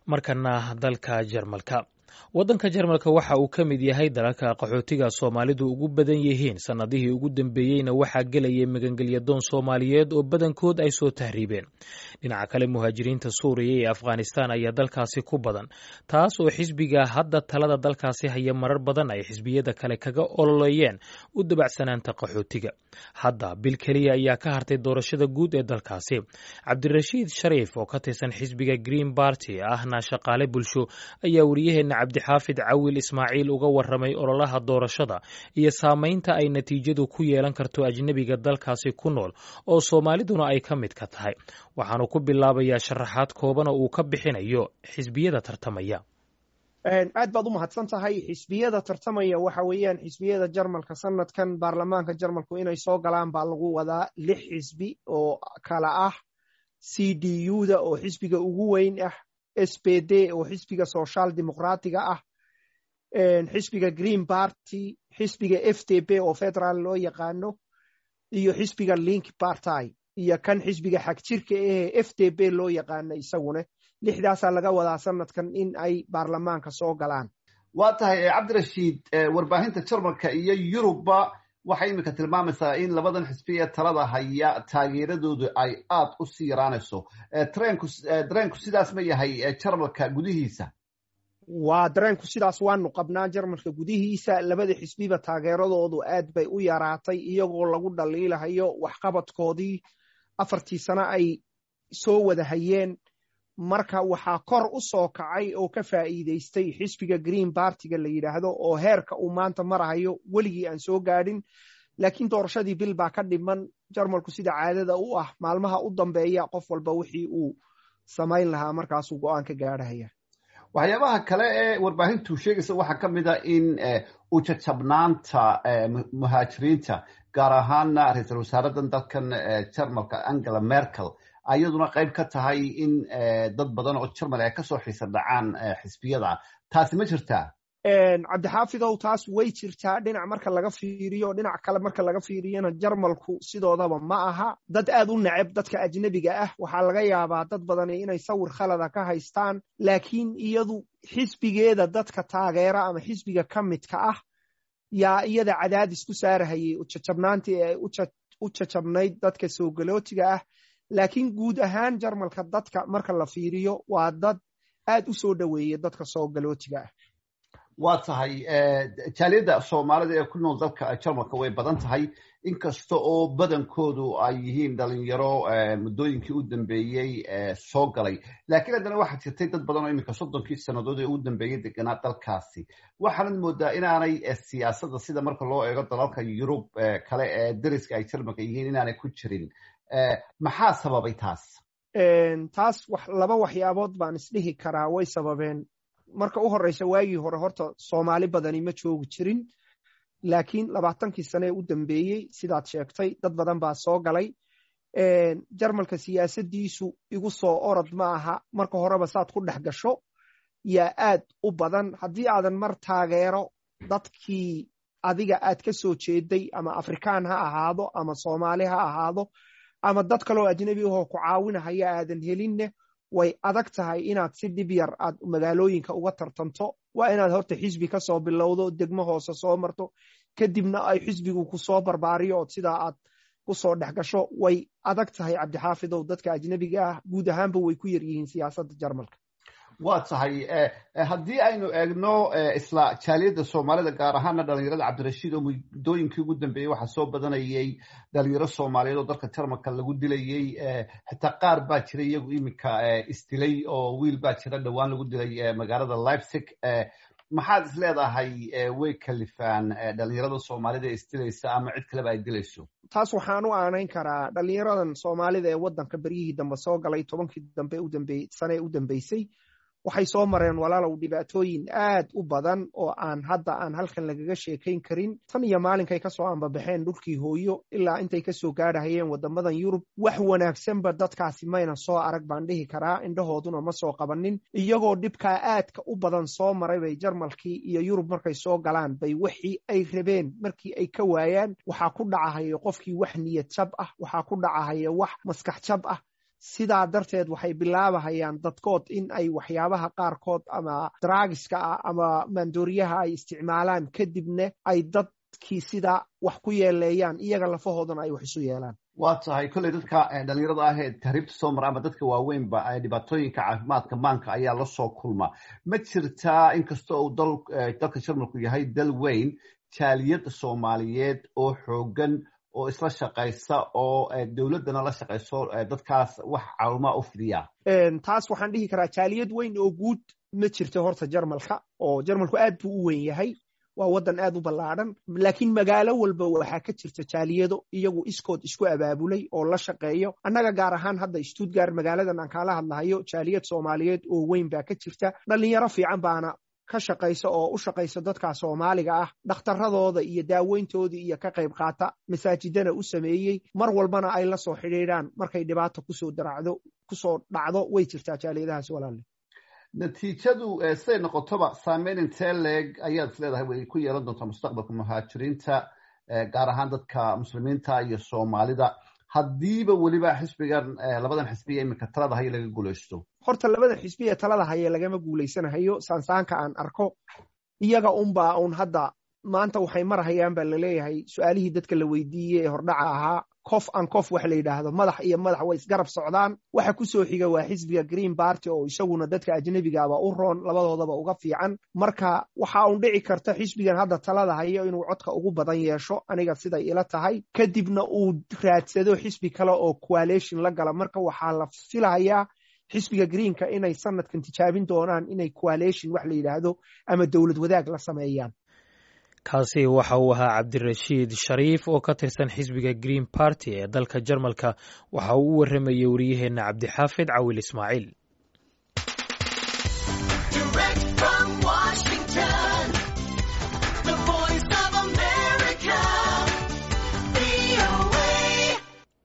markana dalka jarmalka waddanka jarmalka waxa uu ka mid yahay dalalka qaxootiga soomaalidu ugu badan yihiin sannadihii ugu dambeeyeyna waxaa gelayay magangelyadoon soomaaliyeed oo badankood ay soo tahriibeen dhinaca kale muhaajiriinta suuriya iyo afghanistaan ayaa dalkaasi ku badan taas oo xisbiga hadda talada dalkaasi haya marar badan ay xisbiyada kale kaga ololeeyeen u dabacsanaanta qaxootiga hadda bil keliya ayaa ka hartay doorashada guud ee dalkaasi cabdirashiid shariif oo ka tirsan xisbiga green barty ahna shaqaale bulsho ayaa wariyaheena cabdixaafid cawil ismaaciil uga waramay ololaha doorashada iyo saamaynta ay natiijadu ku yeelan karto ajnebiga dalkaasi ku nool oo soomaaliduna ay ka mid ka tahay waxaanu ku bilaabayaa sharaxaad koobana uu ka bixinayo xisbiyada tartamaya aad baad u mahadsan tahay xisbiyada tartamaya waxa weeyaan xisbiyada jarmalka sanadkan baarlamaanka jarmalku inay soo galaan baa lagu wadaa lix xisbi oo kala ah c d u da oo xisbiga ugu weyn ah s p d oo xisbiga social dimuqraatiga ah xisbiga green party xisbiga f d b oo federaal loo yaqaano iyo xisbiga link party iyo kan xisbiga xagjirka ahee f d b loo yaqaano isaguna lixdaasaa laga wadaa sanadkan in ay baarlamaanka soo galaan waa tahay cabdirashiid warbaahinta jarmalka iyo yurubba waxay iminka tilmaamaysaa in labadan xisbi ee talada haya taageeradoodu ay aad u sii yaraanayso dareenku sidaas ma yahay jarmalka gudihiisa waa dareenku sidaas waanu qabnaa jarmalka gudihiisa labada xisbiba taageeradoodu aad bay u yaraatay iyagoo lagu dhaliilahayo waxqabadkoodii afartii sano ay soo wada hayeen marka waxaa kor u soo kacay oo ka faa'iidaystay xisbiga green bartiga la yidhaahdo oo heerka uu maanta marahayo weligii aan soo gaadhin laakiin doorashadii bil baa ka dhiman jarmalku sida caadada u ah maalmaha u dambeeya qof walba wixii uu samayn lahaa markaasuu go'aan ka gaadhahaya waxyaabaha kale ee warbaahintu sheegaysa waxaa ka mid a in ujajabnaanta muhaajiriinta gaar ahaana ra-iisul wasaaradan dalkan jarmalka angela merkel ayaduna qayb ka tahay in dad badan oo jarmal ay kasoo xiisa dhacaan xisbiyada taasi ma jirtaa cabdixaafidow taas way jirtaa dhinac marka laga fiiriyo dhinac kale marka laga fiiriyona jarmalku sidoodaba ma aha dad aad u neceb dadka ajnebiga ah waxaa laga yaabaa dad badani inay sawir khalada ka haystaan laakiin iyadu xisbigeeda dadka taageera ama xisbiga ka midka ah yaa iyada cadaadis ku saarahayay ujajabnaantii ee u jajabnayd dadka soo galootiga ah laakiin guud ahaan jarmalka dadka marka la fiiriyo waa dad aad u soo dhoweeya dadka soo galootiga ah waa tahay jaaliyadda soomaalida ee ku nool dalka jarmalka way badan tahay inkasta oo badankoodu ay yihiin dhalinyaro muddooyinkii u dambeeyey soo galay laakiin haddana waxaa jirtay dad badan oo iminka soddonkii sannadood ee u dambeeyey deganaa dalkaasi waxaanad moodaa inaanay siyaasadda sida marka loo eego dalalka yurub kale ee dariska ay jarmalka yihiin inaanay ku jirin maxaa sababay taas taas laba waxyaabood baan isdhihi karaa way sababeen marka u horeysa waagii hore horta soomaali badani ma joogi jirin laakiin labaatankii sane ee u dambeeyey sidaad sheegtay dad badan baa soo galay jarmalka siyaasaddiisu igu soo orod ma aha marka horeba saad ku dhex gasho yaa aad u badan haddii aadan mar taageero dadkii adiga aad ka soo jeeday ama afrikaan ha ahaado ama soomaali ha ahaado ama dad kaloo ajnebi ahoo ku caawinahaya aadan helinne way adag tahay inaad si dhib yar aad magaalooyinka uga tartanto waa inaad horta xisbi ka soo bilowdo degmo hoose soo marto kadibna ay xisbigu ku soo barbaariyo ood sidaa aad ku soo dhex gasho way adag tahay cabdixaafidow dadka ajnebiga ah guud ahaanba way ku yar yihiin siyaasadda jarmalka waa tahay haddii aynu eegno isla jaaliyadda soomaalida gaar ahaana dhalinyarada cabdirashiid oo muddooyinkii ugu dambeeyey waxaa soo badanayay dhalinyaro soomaaliyeed oo dalka jarmalka lagu dilayey xitaa qaar baa jira iyagu iminka isdilay oo wiil baa jira dhowaan lagu dilay magaalada leipzig maxaad is leedahay way kalifaan dhalinyarada soomaalida ee isdilaysa ama cid kaleba ay dilayso taas waxaan u aanayn karaa dhalinyaradan soomaalida ee waddanka beryihii dambe soo galay tobankii dambe sane ee u dambeysay waxay soo mareen walaalow dhibaatooyin aad u badan oo aan hadda aan halkan lagaga sheekayn karin tan iyo maalinkay kasoo ambabaxeen dhulkii hooyo ilaa intay kasoo gaadhahayeen waddamadan yurub wax wanaagsanba dadkaasi mayna soo arag baan dhihi karaa indhahooduna ma soo qabanin iyagoo dhibkaa aadka u badan soo maray bay jarmalkii iyo yurub markay soo galaan bay wixii ay rabeen markii ay ka waayaan waxaa ku dhacahaya qofkii wax niyad jab ah waxaa ku dhacahaya wax maskax jab ah sidaa darteed waxay bilaabahayaan dadkood in ay waxyaabaha qaarkood ama draagiska ah ama maandooriyaha ay isticmaalaan kadibna ay dadkii sidaa wax ku yeeleeyaan iyaga lafahoodana ay wax isu yeelaan waa tahay kolley dadka dhalinyarada ah ee tahriibta soo mara ama dadka waaweynba dhibaatooyinka caafimaadka maanka ayaa la soo kulma ma jirtaa inkasta uu dalka jarmalku yahay dal weyn jaaliyadda soomaaliyeed oo xoogan oo isla shaqaysa oo dowladdana la shaqayso dadkaas wax caawimaa u fidiya taas waxaan dhihi karaa jaaliyad weyn oo guud ma jirto horta jarmalka oo jarmalku aad buu u weyn yahay waa waddan aad u ballaadhan laakiin magaalo walba waxaa ka jirta jaaliyado iyagu iskood isku abaabulay oo la shaqeeyo annaga gaar ahaan hadda stuttgart magaaladan aan kaala hadlahayo jaaliyad soomaaliyeed oo weyn baa ka jirta dhallinyaro fiican baana ka shaqaysa oo u shaqaysa dadka soomaaliga ah dhakhtaradooda iyo daaweyntoodii iyo ka qayb qaata masaajidana u sameeyey mar walbana ay la soo xidhiidhaan markay dhibaata kusoo daracdo kusoo dhacdo way jirtaa jaaliyadahaas walaale natiijadu siday noqotoba saameyn intee leeg ayaad is leedahay way ku yeelan doontaa mustaqbalka muhaajiriinta gaar ahaan dadka muslimiinta iyo soomaalida haddiiba weliba xisbigan labadan xisbiya iminka talada haye laga guulaysto horta labada xisbiya talada haye lagama guulaysanahayo saansaanka aan arko iyaga unbaa un hadda maanta waxay marhayaan baa laleeyahay su-aalihii dadka la weydiiyey ee hordhaca ahaa kof an kof wax la yidhaahdo madax iyo madax way isgarab socdaan waxa ku soo xiga waa xisbiga green barty oo isaguna dadka ajnebigaaba u roon labadoodaba uga fiican marka waxa un dhici karta xisbigan hadda talada hayo inuu codka ugu badan yeesho aniga siday ila tahay kadibna uu raadsado xisbi kale oo coalition la gala marka waxaa la filahayaa xisbiga greenka inay sanadkan tijaabin doonaan inay coalition wax la yidhaahdo ama dowlad wadaag la sameeyaan kaasi waxa uu ahaa cabdirashiid shariif oo ka tirsan xisbiga green party ee dalka jarmalka waxa uu u warramayey wariyaheenna cabdixaafid cawil ismaaciil